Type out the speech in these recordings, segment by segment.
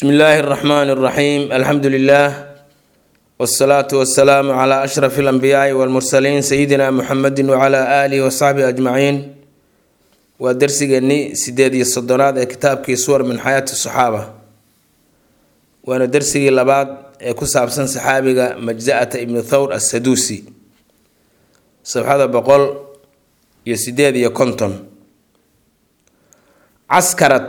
bsmi illaahi اraxmaani اraxiim alxamdu lilah wsalaatu wasalaamu cla ashraf اlanbiyaai wاlmursaliin sayidina muxamedi wcla aalihi wasaxbihi ajmaciin waa dersigeennii sideed iyo soddonaad ee kitaabkii suwar min xayaati saxaaba waana dersigii labaad ee ku saabsan saxaabiga majza'ata ibnu thawr assaduusi sabxada boqol iyo sideed iyo konton caskarad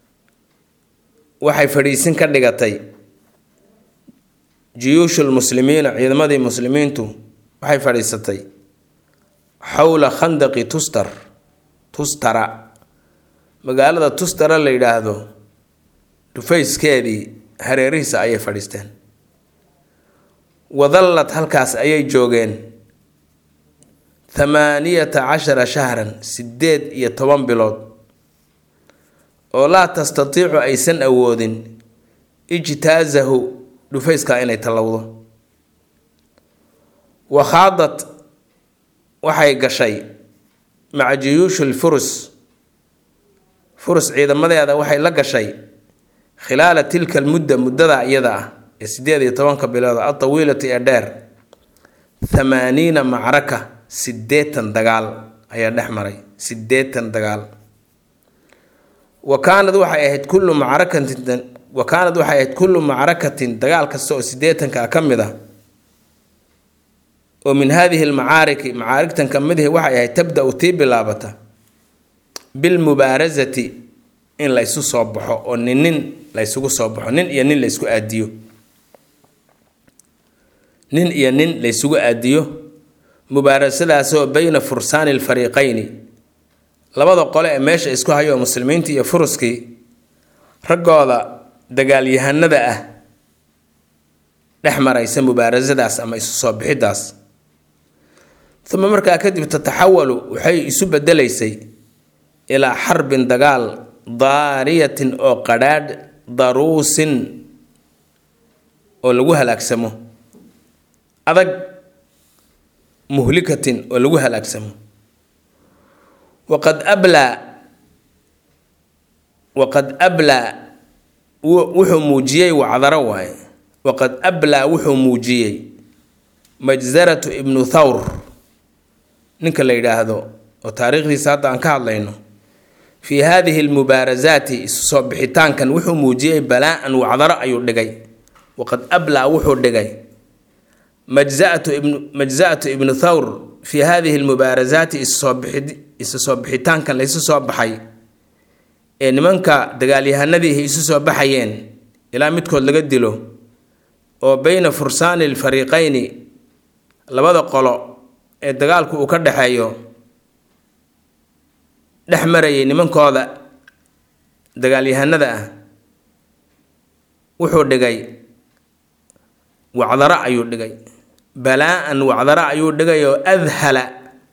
waxay fadhiisin ka dhigatay jiyuushul muslimiina ciidamadii muslimiintu waxay fadhiisatay xowla khandaqi tustar tustara magaalada tustara la yidhaahdo dhufayskeedii hareerihiisa ayay fadhiisteen wadallad halkaas ayay joogeen thamaaniyata cashara shahran sideed iyo toban bilood oo laa tastatiicu aysan awoodin ijtaasahu dhufayskaa inay tallowdo wakhaadad waxay gashay maca jiyuushul furus furus ciidamadeeda waxay la gashay khilaala tilka almudda muddada iyada ah ee sideed iyo tobanka bilood atawiilati ee dheer thamaaniina macraka siddeetan dagaal ayaa dhex maray siddeetan dagaal wa kaanad waxay ahayd kullu macrakatin wa kaanad waxay ahayd kullu macrakatin dagaal kasta oo siddeetanka ka mid ah oo min haadihi almacaariki macaarigtan ka midihi waxay ahayd tabda-u tii bilaabata bilmubaarasati in la ysu soo baxo oo nin nin la ysugu soo baxo nin iyo nin la ysku aadiyo nin iyo nin la ysugu aadiyo mubaarasadaasoo bayna fursaani alfariiqayni labada qole ee meesha isku hayo muslimiintii iyo furuskii raggooda dagaalyahanada ah dhex maraysa mubaarasadaas ama isu soo bixidaas uma markaa kadib tataxawalu waxay isu bedelaysay ilaa xarbin dagaal daariyatin oo qadhaadh daruusin oo lagu halaagsamo adag muhlikatin oo lagu halaagsamo waqad ablaa waqad ablaa wuxuu muujiyey wacdaro waaye waqad ablaa wuxuu muujiyey majzaratu ibnu thawr ninka la yidhaahdo oo taariikhdiisa hadda aan ka hadlayno fii haadihi almubaarasaati isu soo bixitaankan wuxuu muujiyey balaa-an wacdaro ayuu dhigay waqad ablaa wuxuu dhigay majzatu ibnu majza'atu ibnu thawr fii haadihi almubaarasaati isusoo bixi isu soo bixitaankan la isu soo baxay ee nimanka dagaalyahanadiihi isu soo baxayeen ilaa midkood laga dilo oo beyna fursaani alfariiqayni labada qolo ee dagaalku uu ka dhexeeyo dhex marayay nimankooda dagaalyahanada ah wuxuu dhigay wacdaro ayuu dhigay balaa-an wacdaro ayuu dhigay oo adhala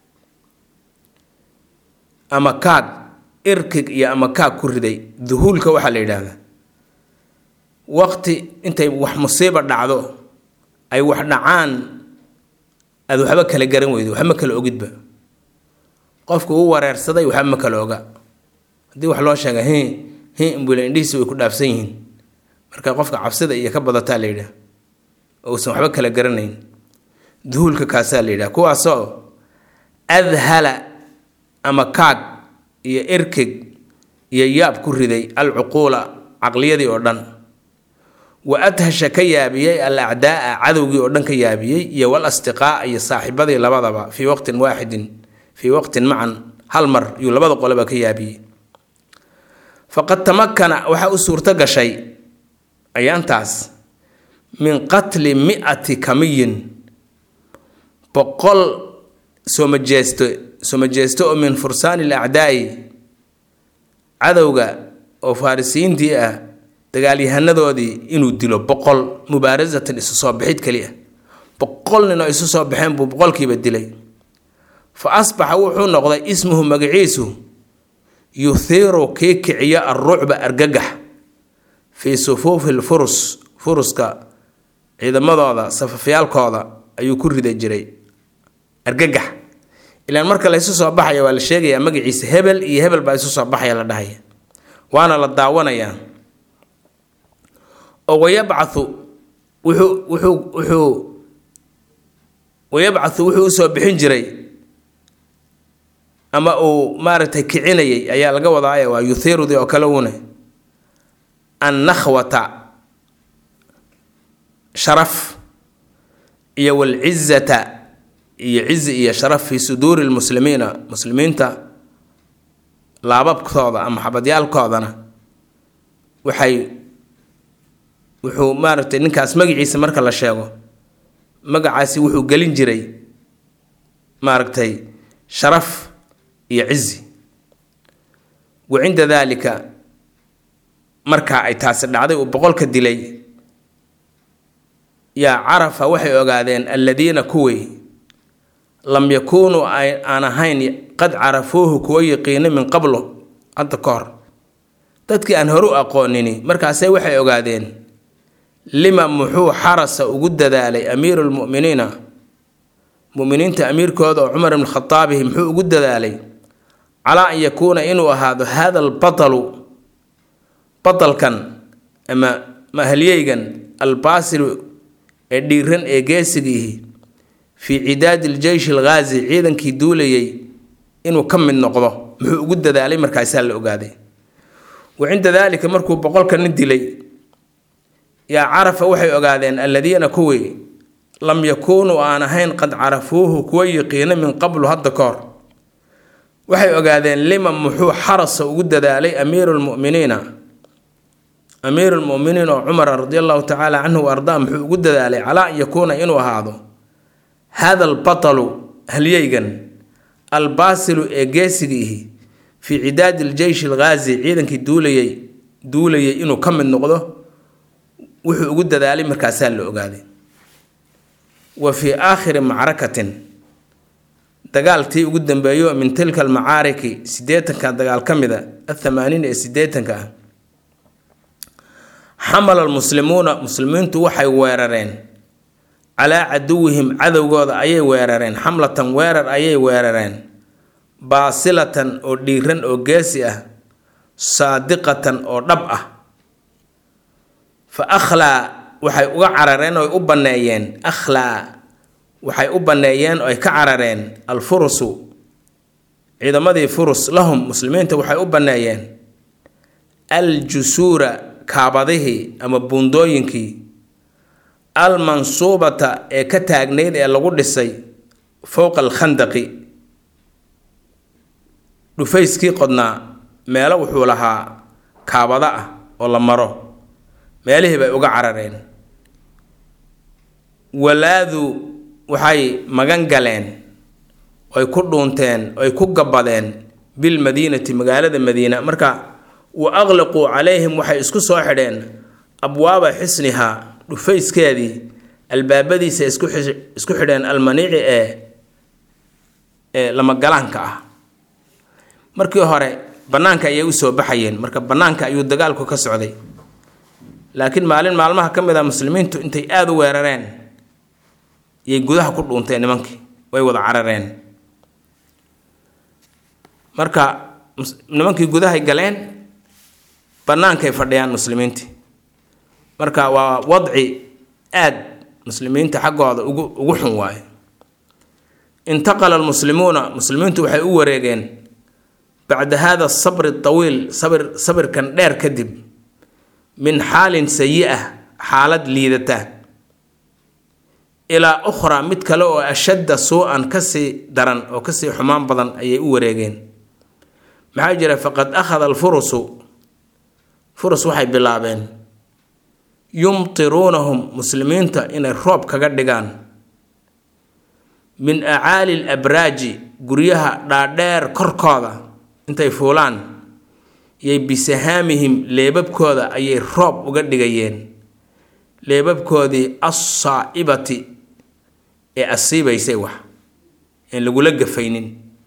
ama kaag irkig iyo ama kaag ku riday duhuulka waxaa la yidhaahdaa waqti intay wax musiiba dhacdo ay wax dhacaan aada waxba kala garan weydo waxba ma kala ogidba qofku u wareersaday waxba ma kala oga haddii wax loo sheega hi hi imbule indhihiisi way ku dhaafsan yihiin marka qofka cabsida iyo ka badataa la yidhaah ousan waxba kala garanayn duhuulka kaasaa la yidhaha kuwaasoo adhala ama kaag iyo erkeg iyo yaab ku riday alcuquula caqliyadii oo dhan wa adhasha ka yaabiyey al acdaaa cadowgii oo dhan ka yaabiyey iyo wal astiqaa iyo saaxiibadii labadaba fii waqtin waaxidin fii waqtin macan hal mar yuu labada qoleba ka yaabiyey faqad tamakana waxaa u suurto gashay ayaantaas min qatli mi-ati kamiyin boqol soomajeesto soomajeesto oo min fursaani alacdaa'i cadowga oo farisiyiintii ah dagaalyahanadoodii inuu dilo boqol mubaarasatan isu soo bixid keli ah boqol nin oo isu soo baxeen buu boqolkiiba dilay fa asbaxa wuxuu noqday ismuhu magaciisu yuhiiru kii kiciyo alrucba argagax fii sufuufi lfurus furuska ciidamadooda safafyaalkooda ayuu ku rida jiray argagax ilaan marka la isu soo baxaya waa la sheegayaa magaciisa hebel iyo hebel baa isu soo baxaya la dhahaya waana la daawanayaa oo wayabcathu wuxuu wuxuu wuxuu wayabcathu wuxuu usoo bixin jiray ama uu maaragtay kicinayay ayaa laga wadaaya waa yuthirudi oo kale uune annakhwata sharaf iyo walcizata iyo cizi iyo sharaf fii suduuri lmuslimiina muslimiinta laababkooda ama xabadyaalkoodana waxay wuxuu maaragtay ninkaas magaciisa marka la sheego magacaasi wuxuu gelin jiray maaragtay sharaf iyo cizi wa cinda daalika markaa ay taasi dhacday uu boqolka dilay yaa carafa waxay ogaadeen alladiina kuwii lam yakuunuu aan ahayn qad carafuuhu kuwa yaqiina min qablo hadda ka hor dadkii aan hore u aqoonini markaase waxay ogaadeen lima muxuu xarasa ugu dadaalay amiiru lmu'miniina muminiinta amiirkooda oo cumar ibn khataabihi muxuu ugu dadaalay calaa an yakuuna inuu ahaado hada albatalu batalkan ama mahalyeygan albaasilu ee dhiiran ee geesigiihi fii cidaadi ljeyshi alghaazi ciidankii duulayay inuu ka mid noqdo muxuu ugu dadaalay markaasaa la ogaaday wa cinda daalika markuu boqolka nin dilay yaa carafa waxay ogaadeen alladiina kuwii lam yakuunuu aan ahayn qad carafuuhu kuwa yiqiina min qablu hadda ka hor waxay ogaadeen lima muxuu xarasa ugu dadaalay amiiru lmuminiina amiiru lmuminiin oo cumara radi allahu tacaala canhu wa ardaa muxuu ugu dadaalay calaa an yakuuna inuu ahaado hada albatalu halyeygan albaasilu ee geesigiihi fii cidaadi ljeyshi alghaazi ciidankii duulayay duulayay inuu ka mid noqdo wuxuu ugu dadaalay markaasaa la ogaaday wa fii aakhiri macrakatin dagaaltii ugu dambeeyo min tilka almacaariki siddeetanka dagaal ka mida athamaaniin ee siddeetanka ah xamala almuslimuuna muslimiintu waxay weerareen calaa caduwihim cadowgooda ayay weerareen xamlatan weerar ayay weerareen baasilatan oo dhiiran oo geesi ah saadiqatan oo dhab ah fa akhlaa waxay uga carareen oy u banneeyeen akhlaa waxay u banneeyeen oy ka carareen alfurusu ciidamadii furus lahum muslimiinta waxay u banneeyeen aljusuura kaabadihii ama buundooyinkii almansuubata ee ka taagnayd ee lagu dhisay fowqa alkhandaqi dhufayskii qodnaa meelo wuxuu lahaa kaabado ah oo la maro meelihii bay uga carareen walaadu waxay magan galeen oy ku dhuunteen oy ku gabbadeen bilmadiinati magaalada madiina marka wa aqliquu calayhim waxay isku soo xidheen abwaaba xisnihaa dhufayskeedii albaabadiisa isku xidheen almaniici ee ee lamagalaanka ah markii hore bannaanka ayay usoo baxayeen marka bannaanka ayuu dagaalku ka socday laakiin maalin maalmaha ka mid a muslimiintu intay aada u weerareen yay gudaha ku dhuunteen nimankii way wada carareen marka nimankii gudahay galeen bannaankay fadhiyaan muslimiintii marka waa wadci aad muslimiinta xaggooda ugu ugu xun waaye intaqala almuslimuuna muslimiintu waxay u wareegeen bacda hada asabri atawiil sabir sabirkan dheer kadib min xaalin sayi-ah xaalad liidata ilaa ukhraa mid kale oo ashadda suu-an kasii daran oo kasii xumaan badan ayay u wareegeen maxaa jira faqad akhada alfurusu furus waxay bilaabeen yumtiruunahum muslimiinta inay roob kaga dhigaan min acaali labraaji guryaha dhaadheer korkooda intay fuulaan yay bisahaamihim leebabkooda ayay roob uga dhigayeen leebabkoodii assaa'ibati ee asiibaysay wax een lagula gafaynin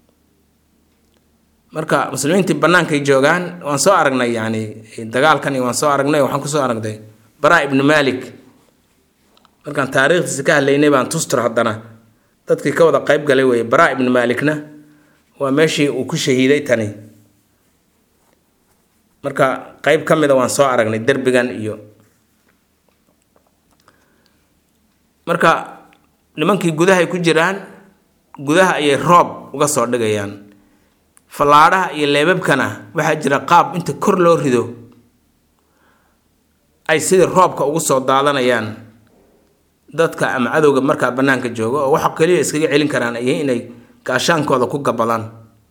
marka muslimiintii bannaankay joogaan waan soo aragnay yacni dagaalkan waan soo aragnay waxaan kusoo aragnay baraa ibnu malik markaan taariikhdiisa ka hadlaynay baan tustur haddana dadkii ka wada qayb galay weeye baraa ibnu malikna waa meeshii uu ku shahiiday tani marka qayb ka mida waan soo aragnay derbigan iyo marka nimankii gudahay ku jiraan gudaha ayay roob uga soo dhigayaan fallaadhaha iyo leebabkana waxaa jira qaab inta kor loo rido ay sidii roobka ugu soo daadanayaan dadka ama cadowga markaa bannaanka jooga oo waxa keliya iskaga celin karaan ay inay gaashaankooda ku gabadaan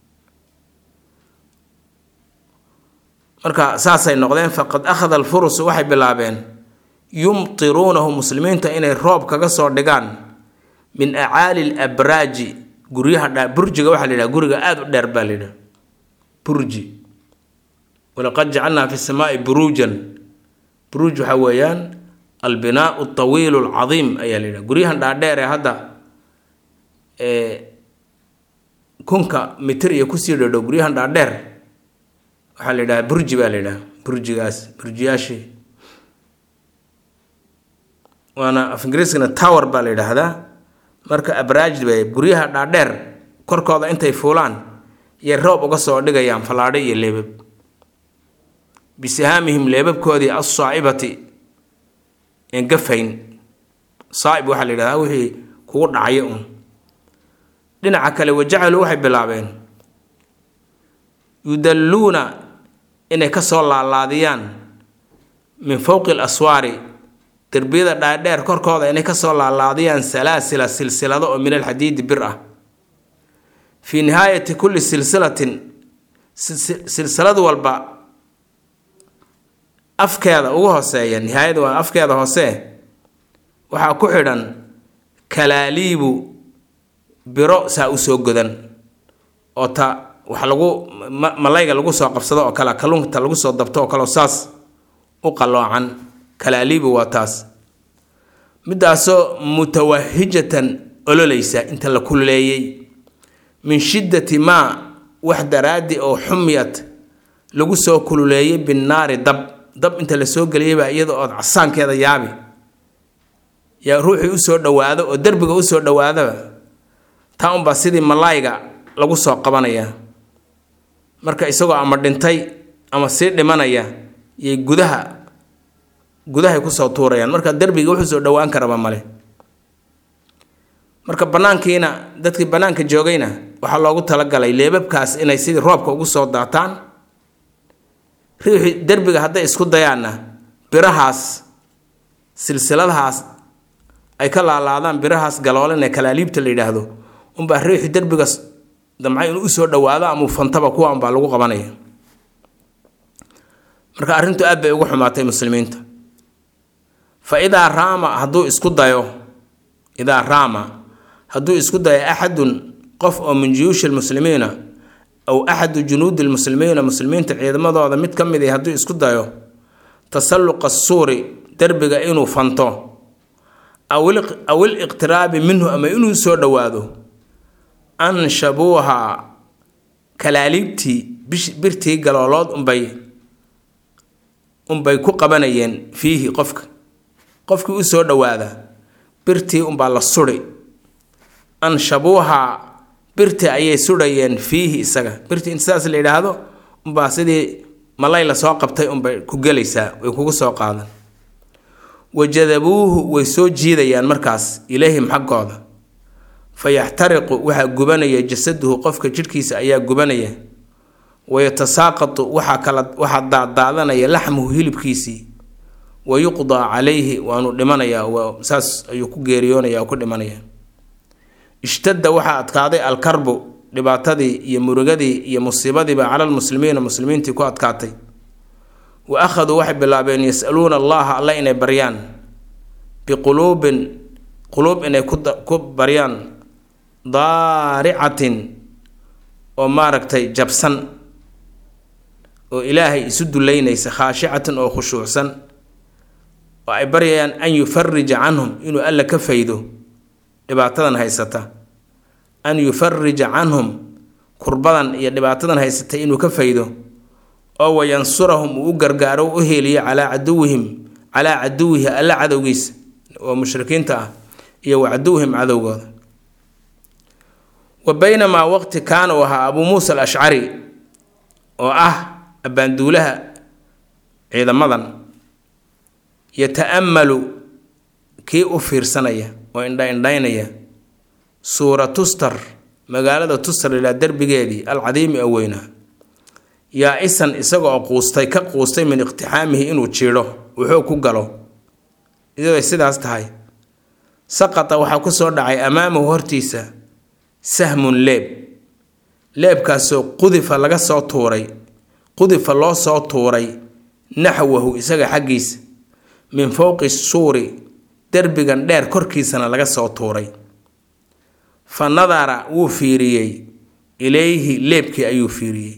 marka saasay noqdeen faqad akhada alfurusu waxay bilaabeen yumtiruunahu muslimiinta inay roob kaga soo dhigaan min acaali labraaji guryaha dha burjiga waxaa la yidhaha guriga aada u dheer baa la yidhaha burji walaqad jacalnaa fi samaai buruujan buruuj waxaa weeyaan albinaau tawiilu alcadiim ayaa la yidhaha guryahan dhaadheer ee hadda ee kunka mitir iyo kusii dhadhow guryahan dhaadheer waxaa la yidhaha burji baa la yidhaha burjigaas burjiyaashii waana af ingiriiskana tower baa la yidhaahdaa marka abraaj bay guryaha dhaadheer korkooda intay fuulaan yay roob uga soo dhigayaan fallaadho iyo leebab bisihaamihim leebabkoodii assaa'ibati een gafayn saa'ib waxaa la yidhahdaa wixii kugu dhacaya un dhinaca kale wajacaluu waxay bilaabeen yudalluuna inay ka soo laalaadiyaan min fowqi alaswaari derbiyada dhaadheer korkooda inay kasoo laalaadiyaan salaasila silsilado oo min alxadiidi bir ah fii nihaayati kulli silsilatin silsilad walba afkeeda ugu hooseeya nihaayada waa afkeeda hoose waxaa ku xidhan kalaaliibu biro saa usoo godan oo ta wax lagu malayga lagu soo qabsado oo kale kalluunkata lagu soo dabto oo kale saas u qalloocan kalaaliibu waa taas midaasoo mutawahijatan ololeysa inta la kululeeyey min shiddati maa wax daraaddi oo xumiyad lagu soo kululeeyey binnaari dab dab inta la soo geliyayba iyada ood casaankeeda yaabi yaa ruuxii usoo dhowaado oo derbiga usoo dhowaadaba taa unbaa sidii malaayga lagu soo qabanaya marka isagoo ama dhintay ama sii dhimanaya yay gudaha gudahay kusoo tuurayaan marka derbiga wuxuu soo dhowaan karaba male marka banaankiina dadkii banaanka joogayna waxaa loogu talagalay leebabkaas inay sidii roobka ugu soo daataan riixii derbiga hadday isku dayaanna birahaas silsiladahaas ay ka laalaadaan birahaas galoolan ee kalaaliibta la yidhaahdo unbaa riixii derbiga damca inuu usoo dhowaado ama fantaba kuwa unbaa lagu qabanaya marka arrintu aad bay ugu xumaatay muslimiinta fa idaa raama hadduu isku dayo idaa raama hadduu isku dayo axadun qof oo min juyuushi lmuslimiina aw axadu junuudi lmuslimiina muslimiinta ciidamadooda mid ka mid a hadduu isku dayo tasalluqa suuri derbiga inuu fanto aw iliqtiraabi minhu ama inuu soo dhowaado anshabuuha kalaaliibtii birtii galoolood unbay unbay ku qabanayeen fiihi qofka qofkii u soo dhowaada birtii unbaa la suri anshabuuha birtii ayay sudhayeen fiihi isaga birtii in sidaas la yidhaahdo unbaa sidii malay la soo qabtay unbay ku gelaysaa way kugu soo qaadan wajadabuuhu way soo jiidayaan markaas ilayhim xaggooda fa yaxtariqu waxaa gubanaya jasaduhu qofka jidhkiisa ayaa gubanaya wayatasaaqatu waxaa kala waxaa daadaadanaya laxmuhu hilibkiisii wa yuqdaa calayhi waanu dhimanayaa saas ayuu ku geeriyoonaya oo ku dhimanaya ishtadda waxaa adkaaday alkarbu dhibaatadii iyo murugadii iyo musiibadiiba cala lmuslimiina muslimiintii ku adkaatay wa akhaduu waxay bilaabeen yas-aluuna allaha alle inay baryaan biquluubin quluub inay ku baryaan daaricatin oo maaragtay jabsan oo ilaahay isu duleynaysa khaashicatan oo khushuucsan oo ay baryayaan an yufarija canhum inuu alla ka faydo dhibaatadan haysata an yufarija canhum kurbadan iyo dhibaatadan haysata inuu ka faydo oo wayansurahum uu u gargaaro u heliyo calaa caduwihim calaa caduwihi alla cadowgiisa oo mushrikiinta ah iyo wa caduwihim cadowgooda wa baynamaa waqti kaana uu ahaa abuu muusa alashcari oo ah abbaanduulaha ciidamadan yata'ammalu kii u fiirsanaya oo indha indhaynaya suura tustar magaalada tustar ilaa derbigeedii alcadiimi oo weynaa yaa isan isaga oo quustay ka quustay min iqtixaamihi inuu jiidho wuxuu ku galo iyadoy sidaas tahay saqata waxaa ku soo dhacay amaamahu hortiisa sahmun leeb leebkaasoo qudifa laga soo tuuray qudifa loo soo tuuray naxwahu isaga xaggiisa min fowqi suuri derbigan dheer korkiisana laga soo tuuray fa nadara wuu fiiriyey ilayhi leebkii ayuu fiiriyey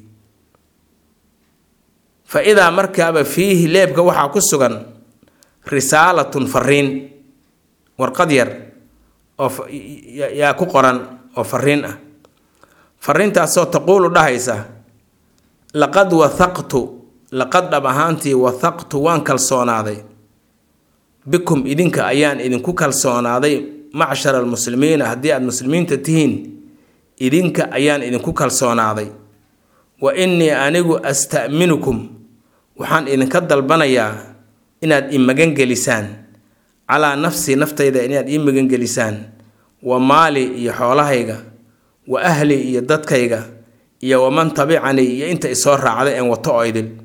fa idaa markaaba fiihi leebka waxaa ku sugan risaalatun fariin warqad yar oo yaa ku qoran oo fariin ah fariintaasoo taquulu dhahaysa laqad wathaqtu laqad dhab ahaantii wathaqtu waan kalsoonaaday bikum idinka ayaan idinku kalsoonaaday macshara almuslimiina haddii aada muslimiinta tihiin idinka ayaan idinku kalsoonaaday wa innii anigu asta'minukum waxaan idinka dalbanayaa inaad i magangelisaan calaa nafsii naftayda inaad ii magangelisaan wa maali iyo xoolahayga wa ahli iyo dadkayga iyo waman tabicanii iyo inta isoo raacday een wato oo idil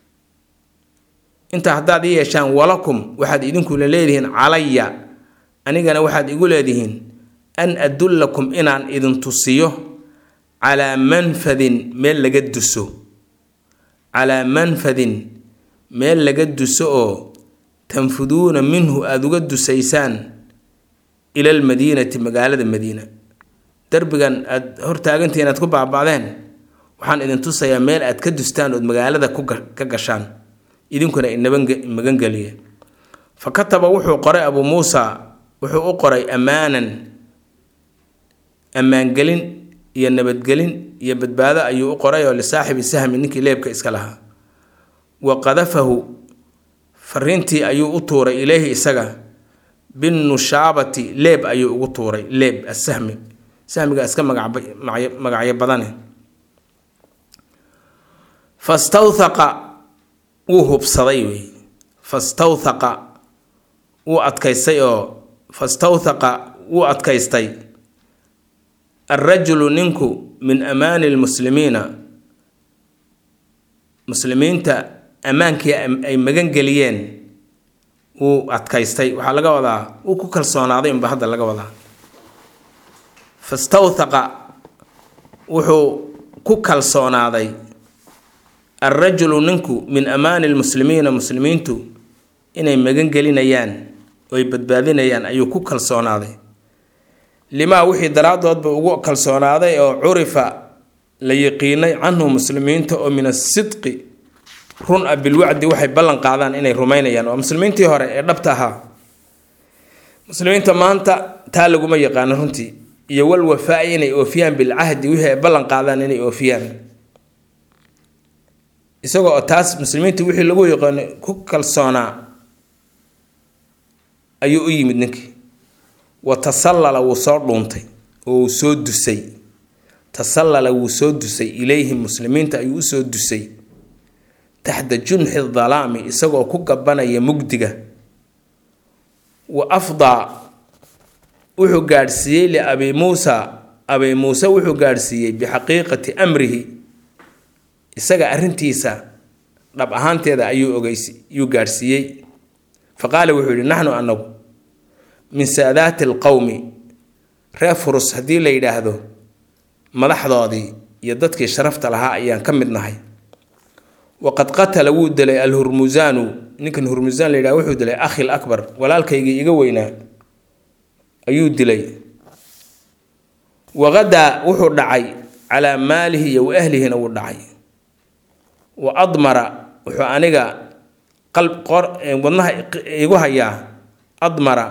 intaa haddaad ii yeeshaan walakum waxaad idinkula leedihiin calaya anigana waxaad igu leedihiin an adullakum inaan idin tusiyo calaa manfadin meel laga duso calaa manfadin meel laga duso oo tanfuduuna minhu aada uga dusaysaan ila almadiinati magaalada madiina derbigan aada hortaagantihiin aad ku baaba'deen waxaan idin tusayaa meel aad ka dustaan ood magaalada ka gashaan idinkuna inamagangeliya fa kataba wuxuu qoray abuu muusa wuxuu u qoray ammaanan ammaangelin iyo nabadgelin iyo badbaado ayuu u qoray oo lisaaxibi sahmi ninkii leebka iska lahaa wa qadafahu fariintii ayuu u tuuray ileyhi isaga binnushaabati leeb ayuu ugu tuuray leeb asahmi sahmiga iska magacyo badane fastawthaqa wuu hubsaday wey fastawthaqa wuu adkaystay oo fastawthaqa wuu adkaystay alrajulu ninku min amaani lmuslimiina muslimiinta ammaankii ay magangeliyeen wuu adkaystay waxaa laga wadaa wuu ku kalsoonaaday unba hadda laga wadaa fastawthaqa wuxuu ku kalsoonaaday alrajulu ninku min amaani lmuslimiina muslimiintu inay magangelinayaan oy badbaadinayaan ayuu ku kalsoonaaday limaa wixii daraadoodba ugu kalsoonaaday oo curifa la yiqiinay canhu muslimiinta oo min asidqi run a bilwacdi waxay ballan qaadaan inay rumaynayaan waa muslimiintii hore ee dhabta ahaa muslimiinta maanta taa laguma yaqaano runtii iyo wal wafaa-i inay oofiyaan bilcahdi wixii ay ballan qaadaan inay oofiyaan isagoo oo taas muslimiinta wixii lagu yaqaano ku kalsoonaa ayuu u yimid ninkii wa tasallala wuu soo dhuuntay oo wuu soo dusay tasallala wuu soo dusay ilayhim muslimiinta ayuu usoo dusay taxta junxi dalaami isagoo ku gabanaya mugdiga wa afdaa wuxuu gaadhsiiyey liabi muusa abi muuse wuxuu gaadhsiiyey bixaqiiqati amrihi isaga arrintiisa dhab ahaanteeda ayuu ogeys yuu gaadhsiiyey fa qaala wuxuu yihi naxnu anagu min saadaati alqowmi reer furus haddii la yidhaahdo madaxdoodii iyo dadkii sharafta lahaa ayaan ka mid nahay waqad qatala wuu dilay alhurmusaanu ninkan hurmusaan la yidhahdo wuxuu dilay akhil akbar walaalkaygii iga weynaa ayuu dilay waqadaa wuxuu dhacay calaa maalihi iyo wa ahlihina wuu dhacay wa admara wuxuu aniga wadnaha igu hayaa admara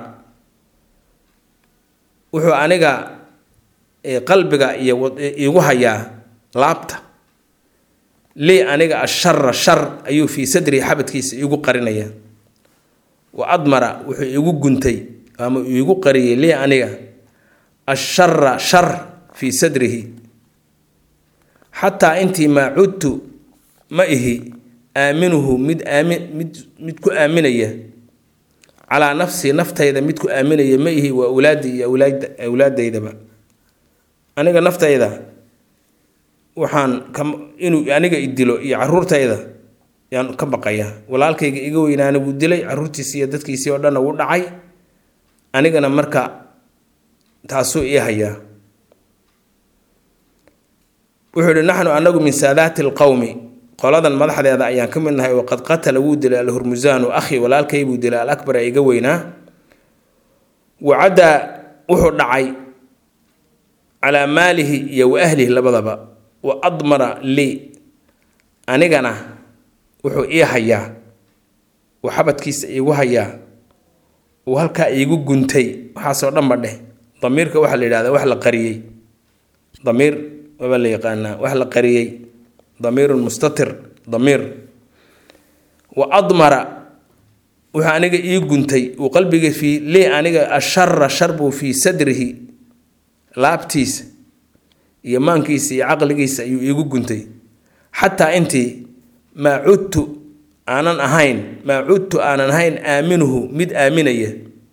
wuxuu aniga qalbiga iyo igu hayaa laabta lii aniga ashara shar ayuu fii sadrihi xabadkiisa iigu qarinaya wa admara wuxuu igu guntay ama iigu qariyay lii aniga ashara shar fii sadrihi xataa intii maa cudtu ma ihi aaminuhu mid aamin mid mid ku aaminaya calaa nafsii naftayda midku aaminaya ma ihi waa awlaadii iyo awlaadaydaba aniga naftayda waxaan inuu aniga idilo iyo caruurtayda yaan ka baqayaa walaalkayga iga weynaana wuu dilay caruurtiisii iyo dadkiisii oo dhanna wuu dhacay anigana marka taasuu ii hayaa wuxuu yihi naxnu anagu min saadaati alqowmi qoladan madaxdeeda ayaan ka mid nahay waqad qatala wuu dilay alhurmusaanu akhi walaalkay buu dilay alakbar ee iga weynaa wacaddaa wuxuu dhacay calaa maalihi iyo wa ahlihi labadaba wa admara lii anigana wuxuu ii hayaa uu xabadkiisa iigu hayaa uu halkaa iigu guntay waxaasoo dhanba dheh damiirka waxaa la yidhahdaa wax la qariyey damiir waabaa la yaqaanaa wax la qariyey damiirun mustatir damiir wa admara wuxuu aniga ii guntay uu qalbiga fii lii aniga ashara shar buu fii sadrihi laabtiisa iyo maankiisa iyo caqligiisa ayuu iigu guntay xataa intii maa cudtu aanan ahayn maa cudtu aanan ahayn aaminuhu mid aaminaya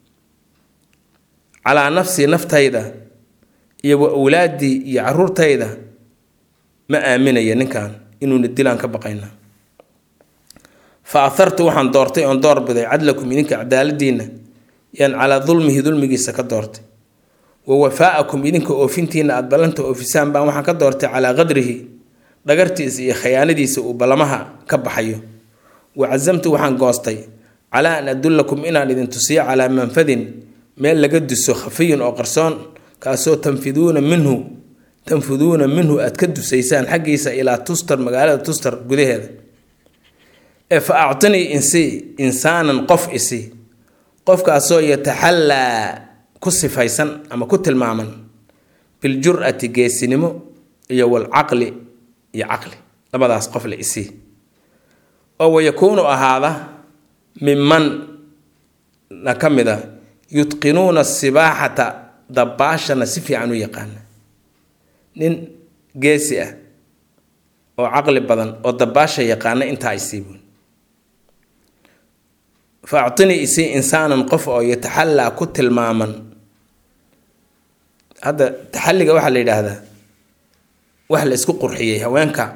calaa nafsii naftayda iyo wa awlaaddii iyo caruurtayda ma aaminaya ninkan inuuna dilaan ka baqayna fa ahartu waxaan doortay oon doorbiday cadlakum idinka cadaaladiinna yaan calaa dulmihi dulmigiisa ka doortay wa wafaa'akum idinka oofintiina aada ballanta oofisaan baan waxaan ka doortay calaa qadrihi dhagartiisa iyo khayaanadiisa uu ballamaha ka baxayo wa casamtu waxaan goostay calaa an adullakum inaan idin tusiyo calaa manfadin meel laga duso khafiyin oo qarsoon kaasoo tanfiduuna minhu tanfuduuna minhu aad ka dusaysaan xaggiisa ilaa tustar magaalada tustar gudaheeda ee fa actinii insii insaanan qof isi qofkaasoo yataxallaa ku sifaysan ama ku tilmaaman biljur'ati geesinimo iyo walcaqli iyo caqli labadaas qof la isii oo wayakuunu ahaada miman na ka mid a yutqinuuna sibaaxata dabaashana si fiican u yaqaana nin geesi ah oo caqli badan oo dabaasha yaqaana intaa isiibuun fa actinii isii insaanan qof oo yataxallaa ku tilmaaman hadda taxalliga waxaa la yidhaahdaa wax la isku qurxiyey haweenka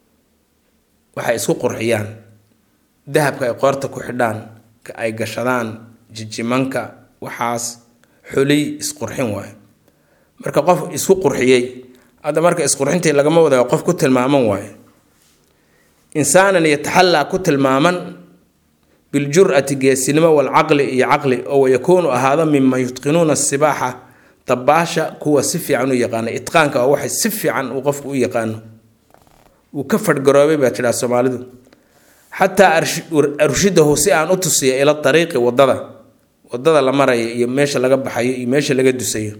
waxay isku qurxiyaan dahabka ay qoorta ku xidhaan ka ay gashadaan jijimanka waxaas xoliy isqurxin waayo marka qof isku qurxiyey hadda marka isqurxintii lagama wadayo qof ku tilmaaman waayo insaanan yataxallaa ku tilmaaman biljur'ati geesinimo walcaqli iyo caqli oo wayakuunu ahaado miman yutqinuuna sibaaxa dabaasha kuwa si fiican u yaqaana itqaanka waa waxay si fiican uu qofku u yaqaano wuu ka fadhgaroobay baa tidhaha soomaalidu xataa arshidahu si aan u tusiyo ila dariiqi wadada wadada la maraya iyo meesha laga baxayo iyo meesha laga dusayo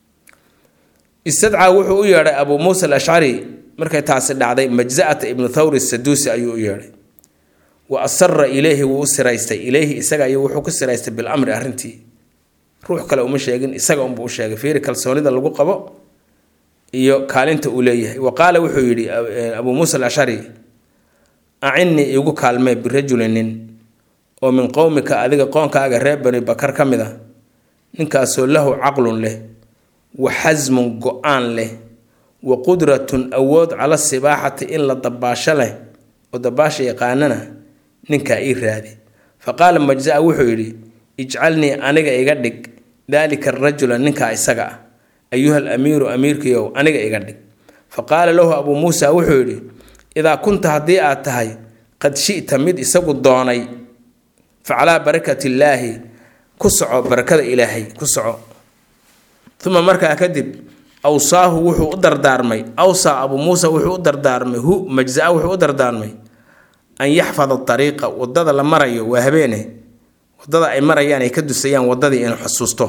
istadcaa wuxuu u yeedhay abuu muusa alashcari markay taasi dhacday majza'ata ibnu thawri saduusi ayuu u yeedhay wa asara ileyhi wuu u siraystay ileyhi isaga ayuu wuxuu ku siraystay bilamri arrintii ruux kale uma sheegin isaga unbuu u sheegay fiiri kalsoonida lagu qabo iyo kaalinta uu leeyahay wa qaala wuxuu yidhi abuu muusa alashcari acinnii iigu kaalmee birajulin nin oo min qowmika adiga qoonkaaga reer bani bakar ka mid a ninkaasoo lahu caqlun leh wa xasmun go-aan leh wa qudratun awood cala sibaaxati in la dabaasho leh oo dabaasha yaqaanana ninkaa ii raadi fa qaala majza-a wuxuu yidhi ijcalnii aniga iga dhig daalika arajula ninkaa isaga ah ayuha alamiiru amiirkiiow aniga iga dhig fa qaala lahu abuu muusa wuxuu yidhi idaa kunta haddii aad tahay qad shi'ta mid isagu doonay fa calaa barakati illaahi ku soco barakada ilaahay ku soco uma markaa kadib awsaahu wuxuu u dardaarmay awsaa abuu muusa wuxuu u dardaarmay hu majza-a wuxuu u dardaarmay an yaxfada ariiqa wadada la marayo waa habeene wadada ay marayaan ay ka dusayaan wadadii inuu xusuusto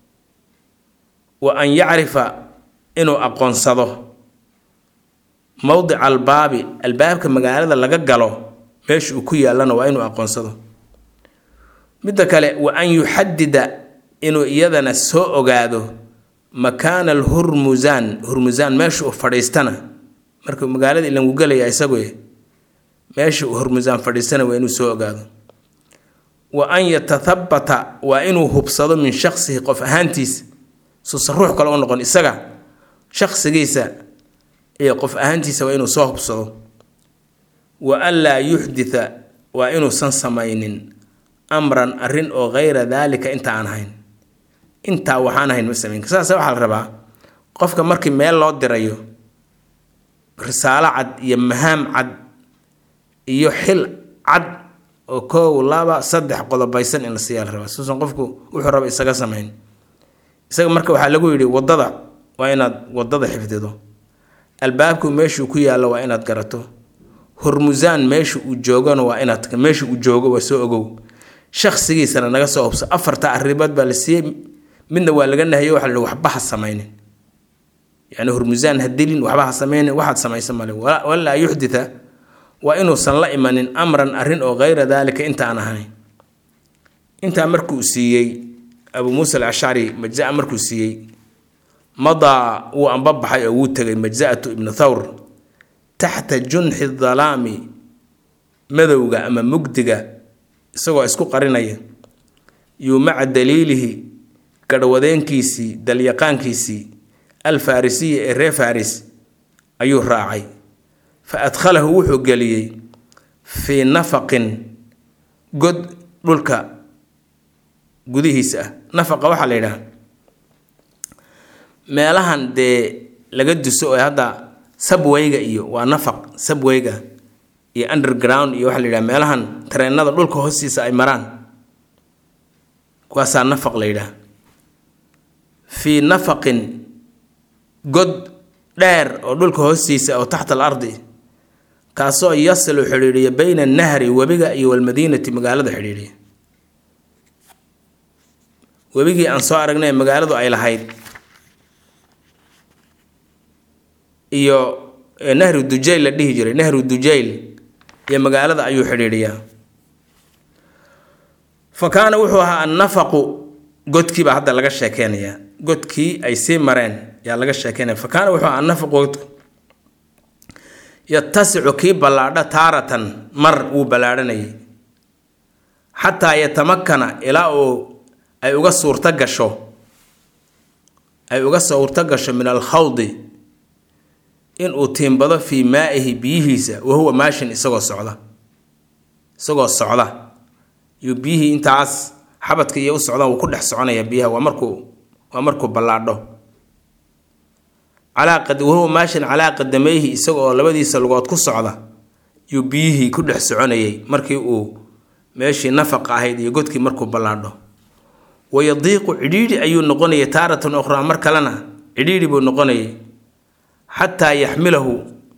wa an yacrifa inuu aqoonsado mowdica albaabi albaabka magaalada laga galo meesha uu ku yaalana waa inuu aqoonsado midda kale wa an yuxadida inuu iyadana soo ogaado makaana alhurmusaan hurmusaan meesha uu fadhiistana markuu magaalada ilangu gelaya isagu meesha uu hurmusaan fadhiistana waa inuu soo ogaado wa an yatathabata waa inuu hubsado min shaksihi qof ahaantiisa suusan ruux kale u noqon isaga shaksigiisa iyo qof ahaantiisa waa inuu soo hubsado wa an laa yuxditha waa inuusan samaynin amran arrin oo hayra daalika inta aan ahayn intaa waxaan ahayn ma samayn saase waxaa la rabaa qofka markii meel loo dirayo risaalo cad iyo mahaam cad iyo xil cad oo koow laba saddex qodobaysan in la siiyaa la rabaa suusan qofku wuxuu raba isaga samayn isaga marka waxaa lagu yidhi waddada waa inaad waddada xifdido albaabku meeshuu ku yaallo waa inaad garato hormusaan meesha uu joogona waa inaad meesha uu joogo waa soo ogow shaksigiisana naga soo hubso afarta arrimood baa la siiyey midna waa laga nahayo waxa la yihi waxba ha samaynin yani hormusaan ha dilin waxba ha samaynin waxaad samaysa male walaa yuxditha waa inuusan la imanin amran arrin oo hayra daalika intaan ahayn intaa markuu siiyey abuu muusa alashcari majza markuu siiyey madaa wuu anbabaxay oo wuu tegay majza'atu ibnu thawr taxta junxi dalaami madowga ama mugdiga isagoo isku qarinaya yuu maca daliilihi garhwadeenkiisii dalyaqaankiisii alfarisiyi ee reer faris ayuu raacay fa adkhalahu wuxuu geliyey fii nafaqin god dhulka gudihiisa ah nafaqa waxaa la yidhaha meelahan dee laga duso oo hadda sabwayga iyo waa nafaq sabwayga iyo underground iyo waxaa la yidhaha meelahan tareenada dhulka hoostiisa ay maraan kuwaasaa nafaq la yidhaha fii nafaqin god dheer oo dhulka hoostiisa oo taxta al ardi kaasoo yasilu xidhiidhiya bayna annahri webiga iyo walmadiinati magaalada xidhiidhiya webigii aan soo aragnay magaaladu ay lahayd iyo nahru dujayl la dhihi jiray nahru dujayl iyo magaalada ayuu xidhiidhiyaa fa kaana wuxuu ahaa annafaqu godkii baa hadda laga sheekeynayaa godkii ay sii mareen yaa laga sheekeynaya fa kaana wuxuu ahaa annafaqu godku yatasicu kii ballaadha taaratan mar wuu ballaadhanayay xataa yatamakana ilaa uu ay uga suurto gasho ay uga suurto gasho min alkhawdi inuu tiimbado fii maa-ihi biyihiisa wahuwa maashin isagoo socda isagoo socda yuu biyihii intaas xabadka iyo u socdaan wuu ku dhex soconaya biyaha waa markuu waa markuu ballaadho calaa wahuwa maashin calaa qadameyhi isaga oo labadiisa lugood ku socda yuu biyihii ku dhex soconayay markii uu meeshii nafaqa ahayd iyo godkii markuu ballaadho wayadiiqu cidhiidhi ayuu noqonayay taaratan ukhraa mar kalena cidhiidhi buu noqonayay xataa yaxmilahu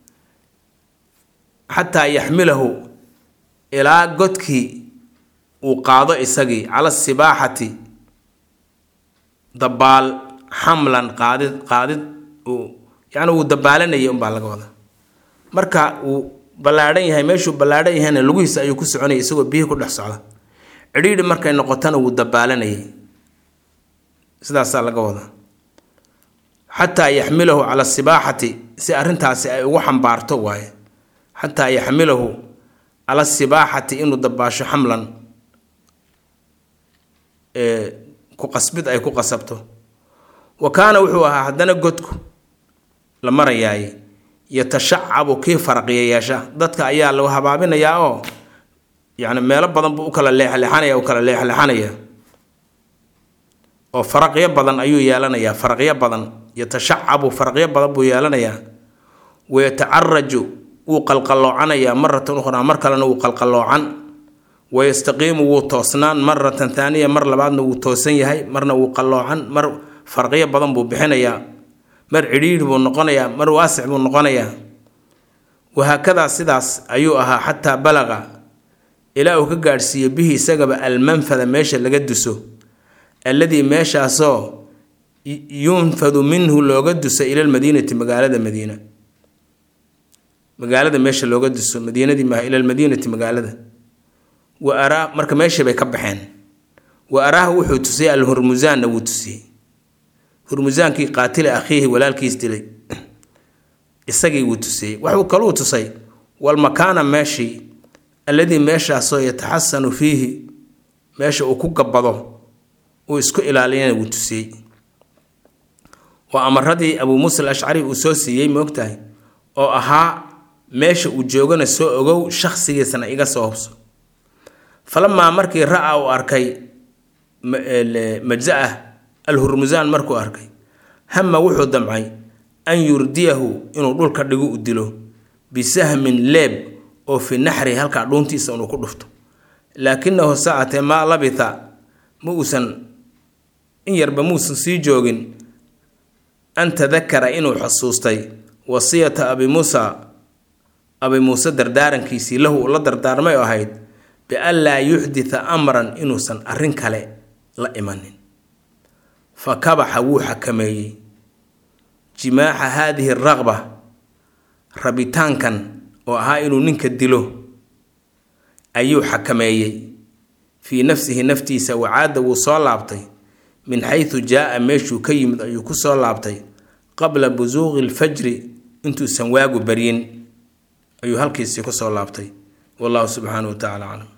xataa yaxmilahu ilaa godkii uu qaado isagii cala sibaaxati dabaal xamlan qaadid qaadid uu yacni wuu dabaalanayay unbaa laga wadaa marka uu ballaadhan yahay meeshuu ballaadhan yahayna lugihiisa ayuu ku soconayay isagoo biyihii ku dhex socda cidhiidhi markay noqotana wuu dabaalanayay sidaasaa laga wadaa xataa yaxmilahu cala sibaaxati si arrintaasi ay ugu xambaarto waaye xataa yaxmilahu cala sibaaxati inuu dabaasho xamlan ku qasbid ay ku qasabto wa kaana wuxuu ahaa haddana godku la marayaaye yatashacabu kii faraqiya yeesha dadka ayaa lagu habaabinayaa oo yacni meelo badan buu u kala leexleexanaya u kala leexleexanaya oo faraqyo badan ayuu yeelanayaa faraqyo badan yatashacabu faraqyo badan buu yeelanayaa wayatacaraju wuu qalqaloocanayaa maratan ukhraa mar kalena wuu qalqaloocan wayastaqiimu wuu toosnaan maratan thaaniya mar labaadna wuu toosan yahay marna wuu qalloocan mar farqyo badan buu bixinayaa mar cidhiidhi buu noqonayaa mar waasic buu noqonayaa wahaakadaa sidaas ayuu ahaa xataa balaqa ilaa uu ka gaadhsiiyo bihi isagaba almanfada meesha laga duso alladii meeshaasoo yunfadu minhu looga duso ila lmadiinati magaalada madiina magaalada meesha looga duso madiinadii maaha ila lmadiinati magaalada wa araa marka meeshii bay ka baxeen wa araaha wuxuu tusiyey alhurmusaanna wuu tusiyey hurmusaankii qaatila akhiihi walaalkiis dilay isagii wuu tusiyey waxuu kaluu tusay walmakaana meeshii alladii meeshaasoo yataxasanu fiihi meesha uu ku gabbado uu isku ilaaliyana wuu tusiyey waa amaradii abuu muusa al ashcari uu soo siiyey moogtahay oo ahaa meesha uu joogana soo ogow shakhsigiisana iga soo hubso falamaa markii ra-a uu arkay majza-ah alhurmusaan markuu arkay hama wuxuu damcay an yurdiyahu inuu dhulka dhigu u dilo bisahmin leeb oo fi naxri halkaa dhuuntiisa inuu ku dhufto laakinahu saacatee maa labitha ma uusan in yarba muusan sii joogin an tadakara inuu xusuustay wasiyata abi muusa abi muuse dardaarankiisii lahu uu la dardaarmay oo ahayd bian laa yuxditha amran inuusan arrin kale la imanin fa kabaxa wuu xakameeyey jimaaxa haadihi raqba rabitaankan oo ahaa inuu ninka dilo ayuu xakameeyey fii nafsihi naftiisa wacaada wuu soo laabtay min xaysu jaa-a meeshuu ka yimid ayuu ku soo laabtay qabla busuuqi lfajri intuusan waagu baryin ayuu halkiisii ku soo laabtay wallahu subxaanahu wa tacala aclam